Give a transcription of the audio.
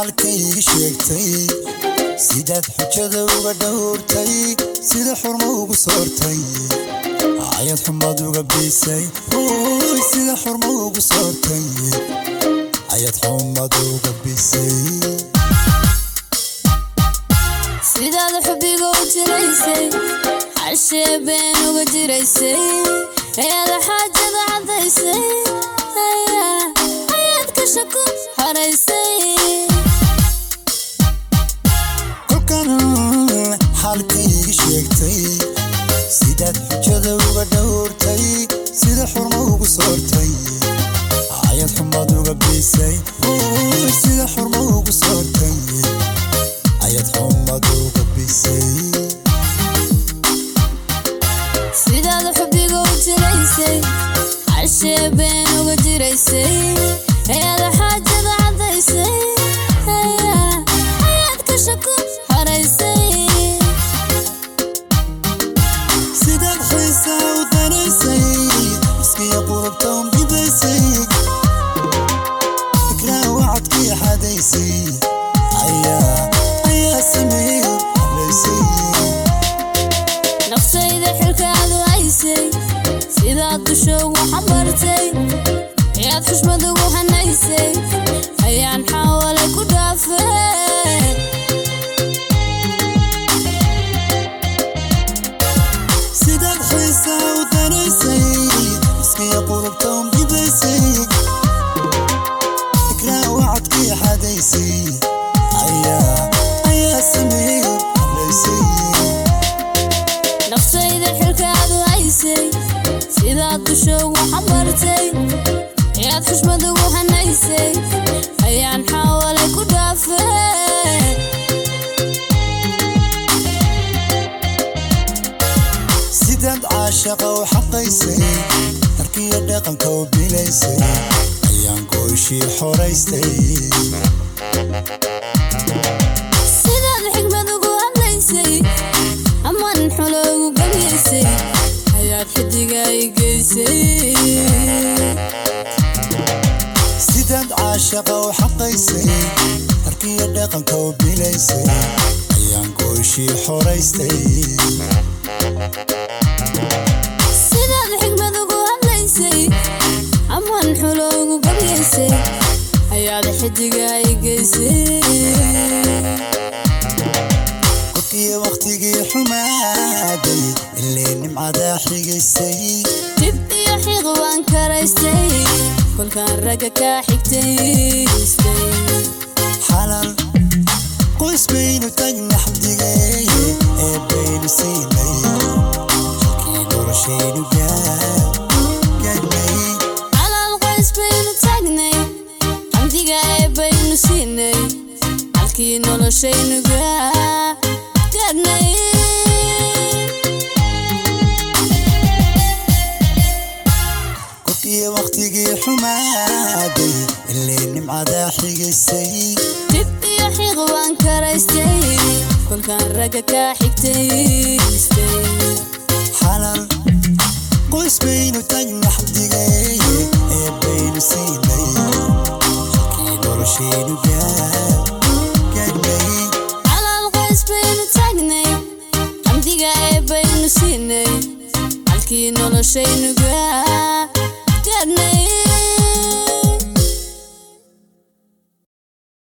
xaalkayga sheegtay sidaad xujada uga dhowrtay sida xurmo ugu soortay ayad xumad uga biisay Ooy, sida xurmo ugu soortay ayad xumad uga biisay sidaad xubiga u jiraysay xashee been uga jiraysay ayaad xaajada caddaysay ayaa- ayaad ka shaku xaraysay kolkan xaalkayga sheegtay sidaad xujada uga dhowrtay sida xurmo ugu soortay ayad xumad uga biisay Ooy, sida xurmo ugu soortay ayad xumad uga biisay sidaad xubiga u jiraysay xashee been uga jiraysay ayaad xaajada caddaysay ayaa- ayaad ka shaku xaraysay sidaad xiisaa u daraysay iskiya qurubta u midaysay fikraa wacadkii xadaysay ayaa ayaa sameeyey xaraysay nafsayda xilkaadu haysay sidaad dusha ugu xambartay ayaad xushmad ugu hanaysay ayaan xawalay ku dhaafay sidaad xiisaa u daraysay iskiya qurubta u midaysay fikraa wacadkii xadaysay ayaa ayaa sameeyey xaraysay nafsayda xilkaadu haysay sidaad dusha ugu xambartay ayaad xushmad ugu hanaysay ayaan xawalay ku dhaafay sidaad caashaqa u xaqaysay harkiya dhaqanka u bilaysay ayaan gooshii xoraystay sidaad xigmad ugu hadlaysay aman xulo ugu gamyaysay ayaad xidiga i geysay sidaad caashaqa u xaqaysay harkiya dhaqanka u bilaysay ayaan gooshii xoraystay sidaad xigmad ugu hadlaysay aman xulo ugu gamyaysay ayaad xidiga i geysay qofkii wakhtigii xumaaday illee nimcadaa xigaysay dib iyo xiiq waan karaystay kolkaan ragga kaa xigtaystay xalal qoys baynu tagna xabdigay ee baynu siinay halkii noloshaynu gaadhnay calal qoys baynu taagnay xamdiga ee baynu siinay halkii noloshaynu gaa- gaadhnay qofkii wakhtigii xumaaday illee nimcadaa xigaysay dib iyo xiiq waan karaystay kolkaan ragga kaa xigtaystay xalal qoys baynu tagna xabdigay ee baynu siinay halkii noloshaynu gaadhnay calal qoys baynu taagnay xamdiga ee baynu siinay halkii noloshaynu gaa